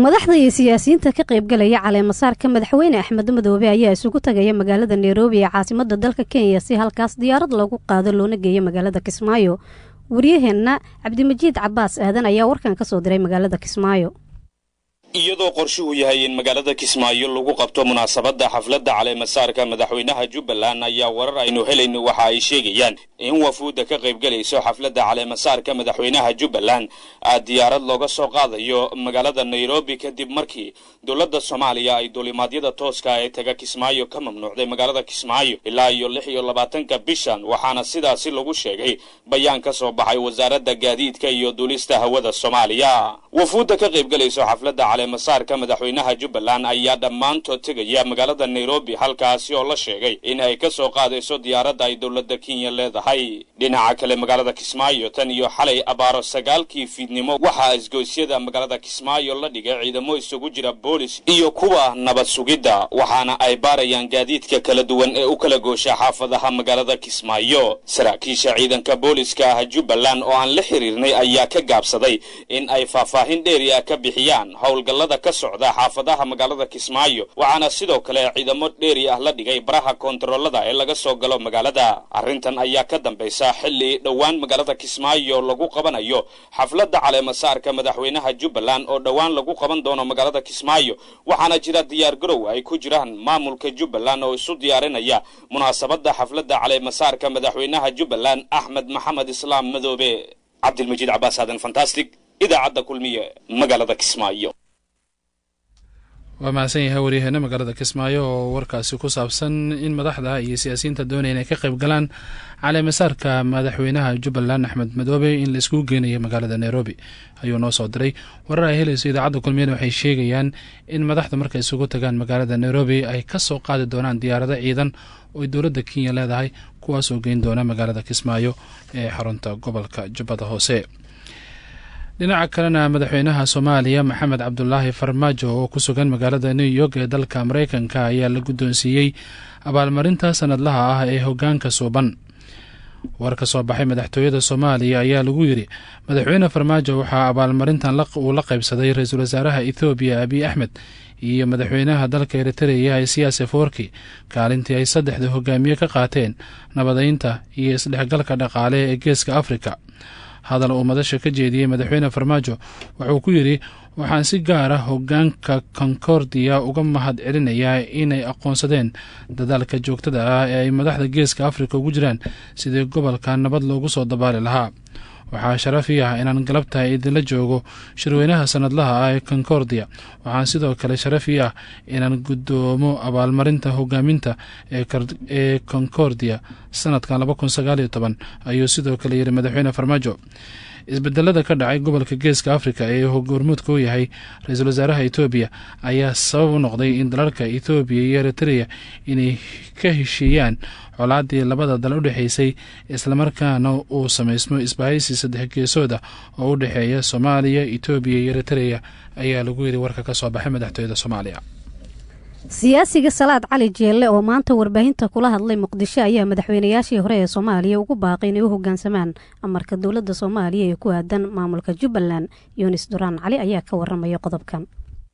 madaxda iyo siyaasiyiinta ka qaybgalaya caleemasaarka madaxweyne axmed madoobe ayaa isugu tagaya magaalada nairobi ee caasimada dalka kenya si halkaas diyaarad loogu qaado loona geeyo magaalada kismaayo waryaheenna cabdimajiid cabaas aadan ayaa warkan ka soo diray magaalada kismaayo iyadoo qorshuhu yahay in magaalada kismaayo lagu qabto munaasabadda xafladda caleemasaarka madaxweynaha jubbaland ayaa warar aynu helayno waxa ay sheegayaan in wafuudda ka qaybgelayso xafladda caleemasaarka madaxweynaha jubbaland aad diyaarad looga soo qaadayo magaalada nairobi kadib markii dowladda soomaaliya ay duulimaadyada tooska ee taga kismaayo ka mamnuucday magaalada kismaayo ilaa iyo lix iyo labaatanka bishan waxaana sidaasi lagu sheegay bayaan ka soo baxay wasaaradda gaadiidka iyo duulista hawada soomaaliya wafuudda ka qaybgelayso xafladda masaarka madaxweynaha jubbaland ayaa dhammaantood tegaya magaalada nairobi halkaasi oo la sheegay in ay ka soo qaadayso diyaaradda ay dowladda kenya leedahay dhinaca kale magaalada kismaayo tan iyo xalay abaaro sagaalkii fiidnimo waxaa isgoysyada magaalada kismaayo la dhigay ciidamo isugu jira boolis iyo kuwa nabad sugidda waxaana ay baarayaan gaadiidka kala duwan ee u kala goosha xaafadaha magaalada kismaayo saraakiisha ciidanka booliska ah jubbaland oo aan la xiriirnay ayaa ka gaabsaday in ay faahfaahin dheeri ah ka bixiyaan howlga galada ka socda xaafadaha magaalada kismaayo waxaana sidoo kale ciidamo dheeri ah la dhigay baraha koontaroolada ee laga soo galo magaalada arrintan ayaa ka dambaysa xilli dhowaan magaalada kismaayo lagu qabanayo xafladda caleemasaarka madaxweynaha jubbaland oo dhowaan lagu qaban doono magaalada kismaayo waxaana jira diyaar garow ay ku jiraan maamulka jubbaland oo isu diyaarinaya munaasabadda xafladda caleemasaarka madaxweynaha jubbaland axmed maxamed islaam madoobe cabdilmajiid cabaas aadan fantastic idaacadda kulmiye magaalada kismaayo waa mahadsan yahay waryaheena magaalada kismaayo oo warkaasi ku saabsan in madaxda iyo siyaasiyiinta doonaya inay ka qayb galaan caleemasaarka madaxweynaha jubbaland axmed madoobe in la iskugu geenayo magaalada nairobi ayuu noo soo diray warar ay helayso idaacadda kulmiyana waxay sheegayaan in madaxda markay isugu tagaan magaalada nairobi ay ka soo qaadi doonaan diyaarado ciidan oo dowladda kenya leedahay kuwaasoo geyn doona magaalada kismaayo ee xarunta gobolka jubbada hoose dhinaca kalena madaxweynaha soomaaliya maxamed cabdulaahi farmaajo oo ku sugan magaalada new york ee dalka mareykanka ayaa la guddoonsiiyey abaalmarinta sanadlaha ah ee hoggaanka suuban war ka soo baxay madaxtooyada soomaaliya ayaa lagu yidhi madaxweyne farmaajo waxaa abaalmarintan uu la qaybsaday ra-iisul wasaaraha ethoobiya abiy axmed iyo madaxweynaha dalka eritreya isiyaas eforki kaalintii ay saddexda hogaamiye ka qaateen nabadeynta iyo isdhexgalka dhaqaale ee geeska afrika hadal uu madasha ka jeediyey madaxweyne farmaajo wuxuu ku yidhi waxaan si gaar ah hogaanka concordia uga mahad celinayaa inay aqoonsadeen dadaalka joogtada ah ee ay madaxda geeska afrika ugu jiraan sidii gobolka nabad loogu soo dabaali lahaa waxaa sharafii ah inaan galabta idinla joogo shirweynaha sanadlaha ah ee concordia waxaan sidoo kale sharafii ah inaan guddoomo abaalmarinta hogaaminta ee concordia sanadkan laba kun sagaaliyo toban ayuu sidoo kale yidhi madaxweyne farmaajo isbedelada ka dhacay gobolka geeska afrika ee hormuudka u yahay ra-iisul wasaaraha etoobiya ayaa sabab u noqday in dalalka ethoobiya iyo eritreya inay ka heshiiyaan colaadii labada dal u dhexeysay islamarkaana uu samaysmo isbahaysi saddex geesooda oo u dhexeeya soomaaliya etoobiya iyo eritreya ayaa lagu yidhi warka ka soo baxay madaxtooyada soomaaliya siyaasiga salaad cali jeelle oo maanta warbaahinta kula hadlay muqdisho ayaa madaxweynayaashii hore ee soomaaliya ugu baaqay inay u hogaansamaan amarka dowladda soomaaliya ee ku aadan maamulka jubbaland yunis duraan cali ayaa ka waramaya qodobkan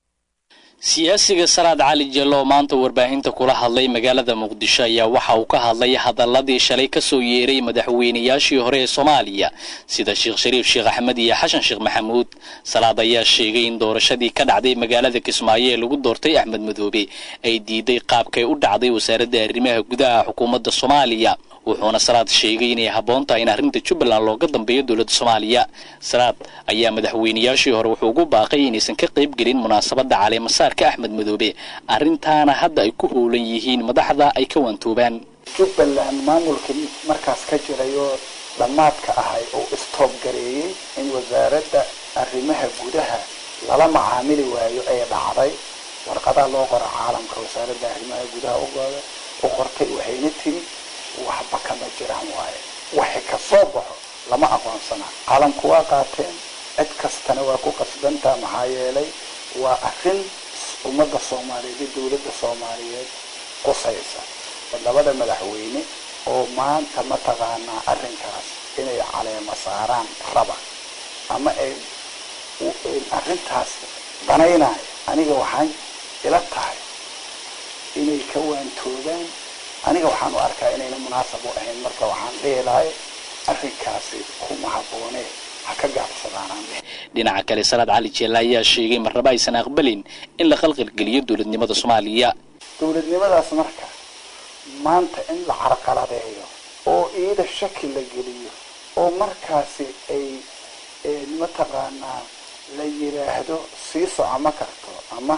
siyaasiga salaad cali jello oo maanta warbaahinta kula hadlay magaalada muqdisho ayaa waxa uu ka hadlay hadaladii shalay kasoo yeeray madaxweynayaashii hore ee soomaaliya sida sheekh shariif sheekh axmed iyo xashan sheekh maxamuud salaad ayaa sheegay in doorashadii ka dhacday magaalada kismaayo ee lagu doortay axmed madoobe ay diiday qaabkay u dhacday wasaaradda arrimaha gudaha xukuumadda soomaaliya wuxuuna salaad sheegay inay habboon tahay in arrinta jubbaland looga dambeeyo dowladda soomaaliya salaad ayaa madaxweynayaashii hore wuxuu ugu baaqay inaysan ka qayb gelin munaasabadda caleemasaarka axmed madoobe arrintaana hadda ay ku howlan yihiin madaxda ay ka waantoobaan jubbaland maamulkii markaas ka jiray oo dhammaadka ahay oo istoobgareeyey in wasaaradda arrimaha gudaha lala macaamili waayo ee dhacday warqadaa loo qora caalamka wasaaradda arrimaha gudaha ugooda u qortay waxayna tiri waxba kama jiraan waaye waxay ka soo baxo lama aqoonsanaa caalamku waa qaateen cid kastana waa ku qasbantaa maxaa yeelay waa arrin ummadda soomaaliyeed iyo dowladda soomaaliyeed qusaysa labada madaxweyne oo maanta mataqaanaa arrinkaas inay caleema saaraan raba ama ay arrintaas danaynaya aniga waxaan ila tahay inay ka waantoobaan aniga waxaan u arkaa inayna munaasab u ahayn marka waxaan dhihi lahay arrinkaasi kuma habboone ha ka gaabsadaanaan dhinaca kale salaad cali jeella ayaa sheegay marnaba aysan aqbalin in la khalqalgeliyo dowladnimada soomaaliya dowladnimadaas marka maanta in la carqaladeeyo oo iida shaki la geliyo oo markaasi ay mataqaanaa la yidhaahdo sii soco ma karto ama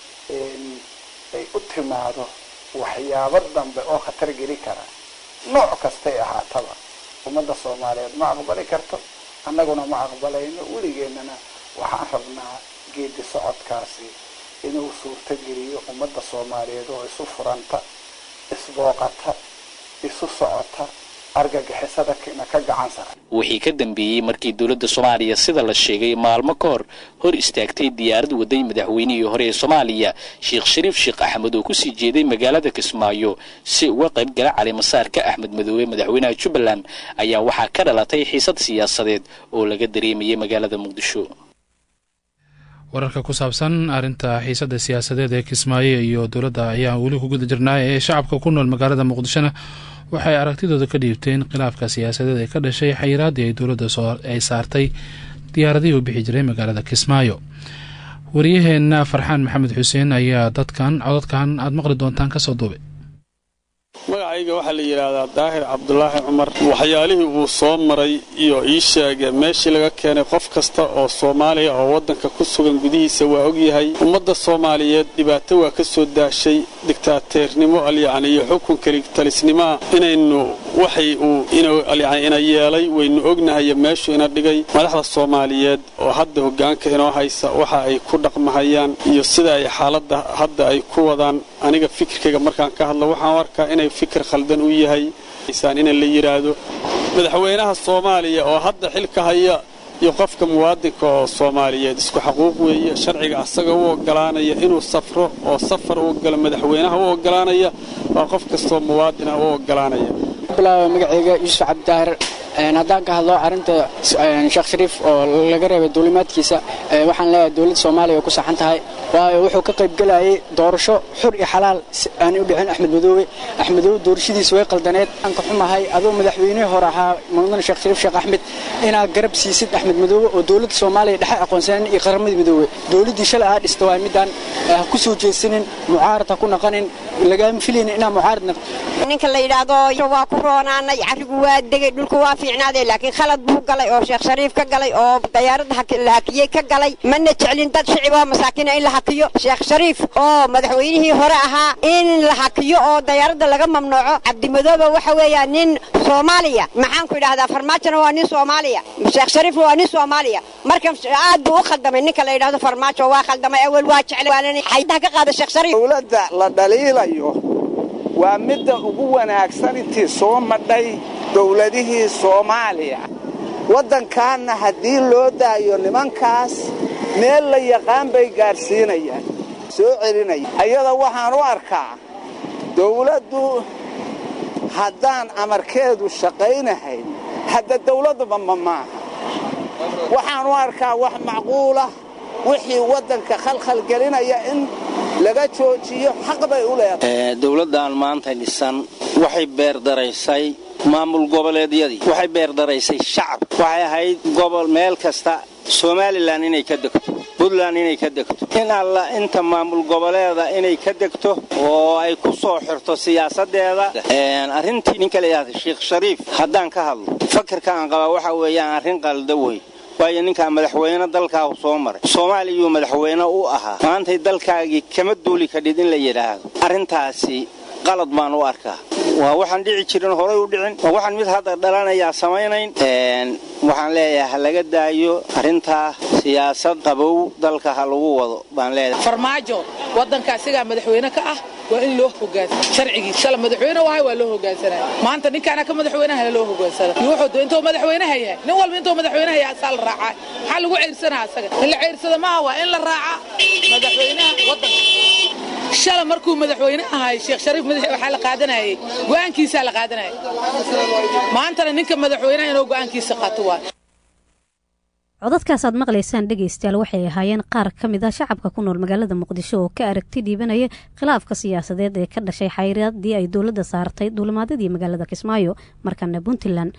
ay u timaado waxyaabo dambe oo khatar geli kara nooc kastay ahaataba ummadda soomaaliyeed ma aqbali karto annaguna ma aqbalayno weligeennana waxaan rabnaa geedi socodkaasi inuu suurto geliyo ummadda soomaaliyeed oo isu furanta isbooqata isu socota argagixisada na ka gacan sara wixii ka dambeeyey markii dowladda soomaaliya sida la sheegay maalmo ka hor hor istaagtay diyaarad waday madaxweynihii hore ee soomaaliya sheekh shariif sheekh axmed oo kusii jeeday magaalada kismaayo si uga qayb gala calimasaarka axmed madoobe madaxweynaha jubbaland ayaa waxaa ka dhalatay xiisad siyaasadeed oo laga dareemayay magaalada muqdisho wararka ku saabsan arrinta xiisadda siyaasadeed ee kismaayo iyo dowladda ayaa weli ku guda jirnaa ee shacabka ku nool magaalada muqdishona waxay aragtidooda ka dhiibteen khilaafka siyaasadeed ee ka dhashay xayiraaddii ay dowladda ay saartay diyaaradihii u bixi jiray magaalada kismaayo wariyaheenna farxaan maxamed xuseen ayaa dadkan codadkan aada maqli doontaan kasoo duubay magacayga waxaa la yidhaahdaa daahir cabdulaahi cumar waxyaalihii uu soo maray iyo ii sheega meeshii laga keenay qof kasta oo soomaaliya oo waddanka ku sugan gudihiisa waa ogyahay ummadda soomaaliyeed dhibaato waa ka soo daashay diktaateernimo alyacni iyo xukun keligtalisnimaa inaynu waxay uu inualyacni ina yeelay waynu ognahay meeshuu ina dhigay madaxda soomaaliyeed oo hadda hoggaanka inoo haysa waxa ay ku dhaqmahayaan iyo sida ay xaaladda hadda ay ku wadaan aniga fikirkayga markaan ka hadlo waxaan arkaa inay fikir khaldan u yahay in la yidhaahdo madaxweynaha soomaaliya oo hadda xilka haya iyo qofka muwaadinka oo soomaaliyeed isku xaquuq weeye sharciga asaga u ogolaanaya inuu safro oo safar u galo madaxweynaha u ogolaanaya waa qof kastoo muwaadina u ogolaanaya magaceyga yuusuf cabdidaahir haddaan ka hadlo arrinta sheekh shariif oo laga reebay duulimaadkiisa waxaan leeyahay dowladda soomaaliya way ku saxan tahay waayo wuxuu ka qaybgelayay doorasho xur iyo xalaal aanay u dhicin axmed madoobe axmed madoobe doorashadiisa way qaldaneed aan ka xumahay adoo madaxweynihii hore ahaa mudane sheekh shariif sheekh axmed inaad garab siisid axmed madoobe oo dowladda soomaaliya dhexe aqoonsanen iyo qaramadii madoobe dowladdii shalay aa dhista waa midaan ha ku soo jeesanin mucaarad ha ku naqanin lagaama filaynin inaa mucaarad naqdo ninka la yidhaahdo waa ku roonaanay carigu waa degay dhulku waa fiicnaaday laakiin khalad buu galay oo sheekh shariif ka galay oo dayaaradda la hakiyey ka galay mana jeclin dad shicib oo masaakiina in la hakiyo sheekh shariif oo madaxweynihii hore ahaa in la hakiyo oo dayaaradda laga mamnuuco cabdimadoobe waxa weeyaan nin soomaaliya maxaan ku idhahdaa farmaajona waa nin soomaaliya sheekh shariifna waa nin soomaaliya marka aad buu u khaldamay ninka la yidhahdo farmaajo waa khaldamay awel waa jeclay xaydaha ka qaada sheekh shariif dowladda la dhaliilayo waa midda ugu wanaagsan intii soo madhay dowladihii soomaaliya waddankaanna haddii loo daayo nimankaas meel la yaqaan bay gaadhsiinayaan soo celinaya ayada waxaan u arkaa dawladdu haddaan amarkeedu shaqaynahayn hadda dawladduba ma maaha waxaan u arkaa wax macquulah wixii waddanka khalkhalgelinaya in laga joojiyo xaq bay u leedahay dowladdan maanta dhisan waxay beerdaraysay maamul goboleedyadii waxay beerdaraysay shacab waxay ahayd gobol meel kasta somalilan inay ka degto puntland inay ka degto in alla inta maamul goboleeda inay ka degto oo ay ku soo xirto siyaasadeeda arrintii ninka layidhahda sheekh shariif haddaan ka hadlo fakirka aan qabaa waxa weeyaan arrin qalda wey waayo ninkaa madaxweyne dalkaahu soo maray soomaaliyuu madaxweyne u ahaa maantay dalkaagii kama duuli kadhid in la yidhaahdo arrintaasi qalad baan u arkaa waa waxaan dhici jirin horay u dhicin waa waxaan mid hadda dhalanayaa samaynayn waxaan leeyahay ha laga daayo arrintaa siyaasad qabow dalka ha lagu wado baan leeyahay farmaajo waddanka asigaa madaxweyne ka ah waa in loo hogaansana sharcigii shala madaxweyne wahay waa loo hogaansanaa maanta ninkaana ka madaxweynaha loo hogaansana wuxuu intuu madaxweynaha yahay nin walba intuu madaxweynaha yahay asaa la raacaa maxaa lagu ceyrsanaa asaga in la ceyrsada maaha waa in la raaca madaxweynaha waddanka shala markuu madaxweyne ahay sheekh shariif madax waxaa la qaadanayay go'aankiisaa la qaadanayay maantana ninka madaxweynaha inuu go'aankiisa qaato waa codadkaasaad maqlaysaan dhegaystayaal waxay ahaayeen qaar ka mid ah shacabka ku nool magaalada muqdisho oo ka aragti dhiibanaya khilaafka siyaasadeed ee ka dhashay xayiraadii ay dowladda saartay duulimaadyadii magaalada kismaayo markana puntland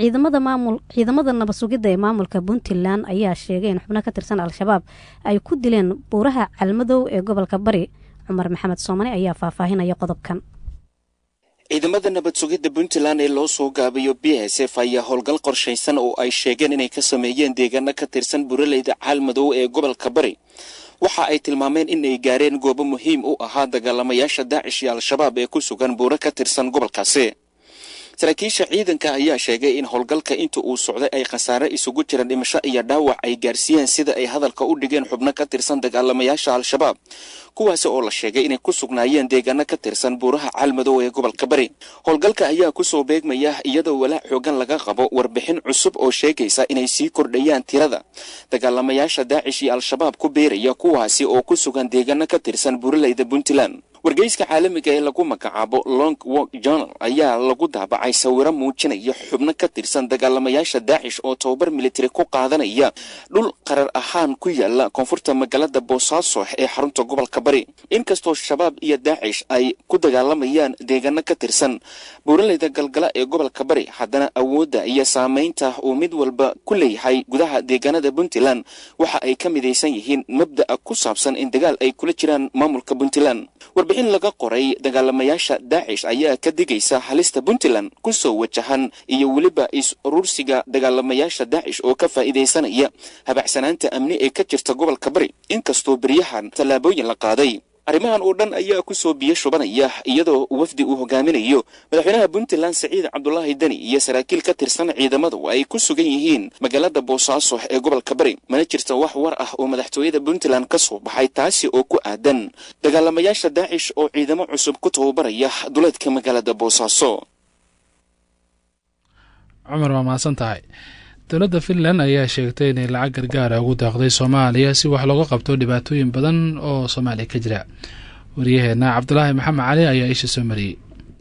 ciidamada nabad sugidda ee maamulka puntland ayaa sheegay in xubno ka tirsan al-shabaab ay ku dileen buuraha calmadow ee gobolka bari cumar maxamed soomane ayaa faahfaahinaya qodobkan ciidamada nabad sugidda puntland ee loo soo gaabayo b s f ayaa howlgal qorshaysan oo ay sheegeen inay ka sameeyeen deegaano ka tirsan buraleyda caalmadow ee gobolka bari waxa ay tilmaameen in ay gaareen goobo muhiim u ahaa dagaalamayaasha daacish iyo al-shabaab ee ku sugan buuro ka tirsan gobolkaasi saraakiisha ciidanka ayaa sheegay in howlgalka inta uu socday ay khasaare isugu jiraan dhimasho iyo dhaawac ay gaarsiiyeen sida ay hadalka u dhigeen xubno ka tirsan dagaalamayaasha al-shabaab kuwaasi oo la sheegay inay ku sugnaayeen deegaano ka tirsan buuraha caalmadow ee gobolka bari howlgalka ayaa kusoo beegmaya iyadoo walaac xoogan laga qabo warbixin cusub oo sheegaysa inay sii kordhayaan tirada dagaalamayaasha daacish iyo al-shabaab ku beeraya kuwaasi oo ku sugan deegaano ka tirsan buuraleyda puntland wargeyska caalamiga ee lagu magacaabo long walk journal ayaa lagu daabacay sawiro muujinaya xubno ka tirsan dagaalamayaasha daacish oo tababar militari ku qaadanaya dhul qarar ahaan ku yaala koonfurta magaalada boosaaso ee xarunta gobolka bari inkastoo shabaab iyo daacish ay ku dagaalamayaan deegaano ka tirsan buuraleyda galgala ee gobolka bari haddana awoodda iyo saameynta uu mid walba ku leeyahay gudaha deegaanada puntland waxa ay ka midaysan yihiin mabda'a ku saabsan in dagaal ay kula jiraan maamulka puntland warbixin laga qoray dagaalamayaasha daacish ayaa ka digaysa halista puntland kusoo wajahan iyo weliba is-urursiga dagaalamayaasha daacish oo ka faa'iidaysanaya habacsanaanta amni ee ka jirta gobolka bari inkastoo beryahan tallaabooyin la qaaday arrimahan oo dhan ayaa kusoo biyo shubanaya iyadoo wafdi uu hogaaminayo madaxweynaha puntland siciid cabdulaahi deni iyo saraakiil ka tirsan ciidamadu ay ku sugan yihiin magaalada boosaaso ee gobolka bari mana jirta wax war ah oo madaxtooyada puntland ka soo baxay taasi oo ku aadan dagaalamayaasha daacish oo ciidamo cusub ku tababaraya duleedka magaalada boosaaso cumar waa mahadsan tahay dowladda finland ayaa sheegtay inay lacag gargaara ugu daaqday soomaaliya si wax looga qabto dhibaatooyin badan oo soomaaliya ka jira waryaheena cabdulaahi maxamed cali ayaa isha soo mariyey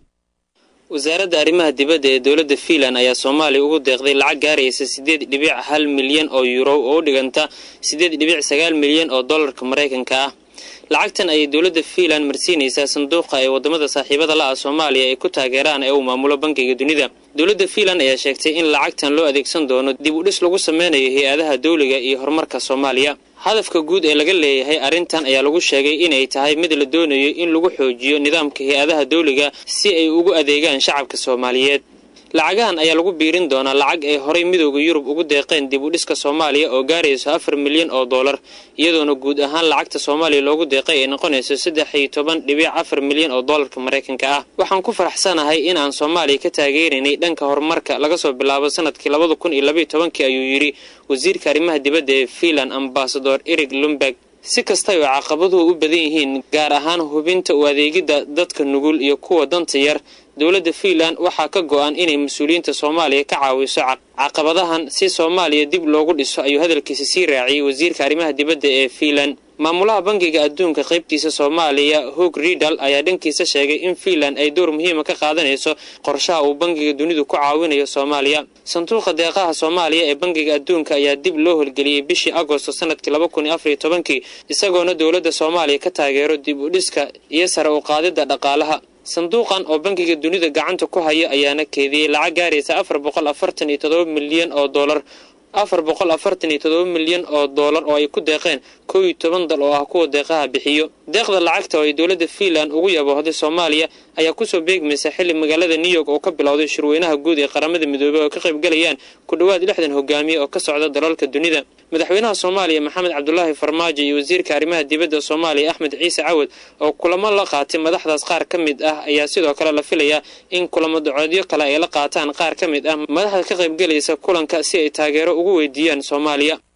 wasaaradda arrimaha dibadda ee dowladda fiinland ayaa soomaaliya ugu deeqday lacag gaaraysa siddeed dhibic hal milyan oo yuuro oo u dhiganta siddeed dhibic sagaal milyan oo dollarka maraykanka ah lacagtan ayay dowladda fiinland marsiinaysaa sanduuqa ee waddamada saaxiibada la ah soomaaliya ay ku taageeraan ee uu maamulo bankiga dunida dowladda fiinland ayaa sheegtay in lacagtan loo adeegsan doono dib u dhis lagu sameynayo hay-adaha dawliga iyo horumarka soomaaliya hadafka guud ee laga leeyahay arrintan ayaa lagu sheegay inay tahay mid la doonayo in lagu xoojiyo nidaamka hay-adaha dawliga si ay ugu adeegaan shacabka soomaaliyeed lacagahan ayaa lagu biirin doonaa lacag ay horay midooda yurub ugu deeqeen dib u dhiska soomaaliya oo gaarayso afar milyan oo dollar iyadoona guud ahaan lacagta soomaaliya loogu deeqay ay noqonayso saddex iyo toban dhibic afar milyan oo dollarka maraykanka ah waxaan ku faraxsanahay in aan soomaaliya ka taageeraynay dhanka horumarka laga soo bilaabo sanadkii labada kun iyo labaiyo tobankii ayuu yidhi wasiirka arrimaha dibadda ee fiinland ambasador erig lumberg si kastay oo caqabaduhu u badan yihiin gaar ahaan hubinta u adeegidda dadka nugul iyo kuwa danta yar dowladda fiinland waxaa ka go-an inay mas-uuliyiinta soomaaliya ka caawiso caqabadahan si soomaaliya dib loogu dhiso ayuu hadalkiisa sii raaciyey wasiirka arrimaha dibadda ee fiinland maamulaha bankiga adduunka qaybtiisa soomaaliya hog ridal ayaa dhankiisa sheegay in fiinland ay door muhiima ka qaadanayso qorshaha uu bankiga dunidu ku caawinayo soomaaliya sanduuqa deeqaha soomaaliya ee bankiga adduunka ayaa dib loo holgeliyey bishii agosto sanadkii laba kun iyo afariyo tobankii isagoona dowladda soomaaliya ka taageero dib u dhiska iyo sare u qaadidda dhaqaalaha sanduuqan oo bankiga dunida gacanta ku haya ayaana keediyey lacag gaaraysa afar boqol afartan iyo todoba milyan oo dollar afar boqol afartan iyo todoba milyan oo dollar oo ay ku deeqeen kow iyo toban dal oo ah kuwa deeqaha bixiyo deeqda lacagta oo ay dowladda fiinland ugu yaboohday soomaaliya ayaa kusoo beegmaysa xilli magaalada new york oo ka bilowday shirweynaha guud ee qaramada midoobey oo ka qaybgalayaan ku dhowaad lixdan hogaamiye oo ka socda dalalka dunida madaxweynaha soomaaliya maxamed cabdulaahi farmaajo iyo wasiirka arrimaha dibadda soomaaliya axmed ciise cawad oo kulamo la qaatay madaxdaas qaar ka mid ah ayaa sidoo kale la filayaa in kulamo dacoodyo kale ay la qaataan qaar ka mid ah madaxda ka qaybgalaysa kulanka si ay taageero ugu weydiiyaan soomaaliya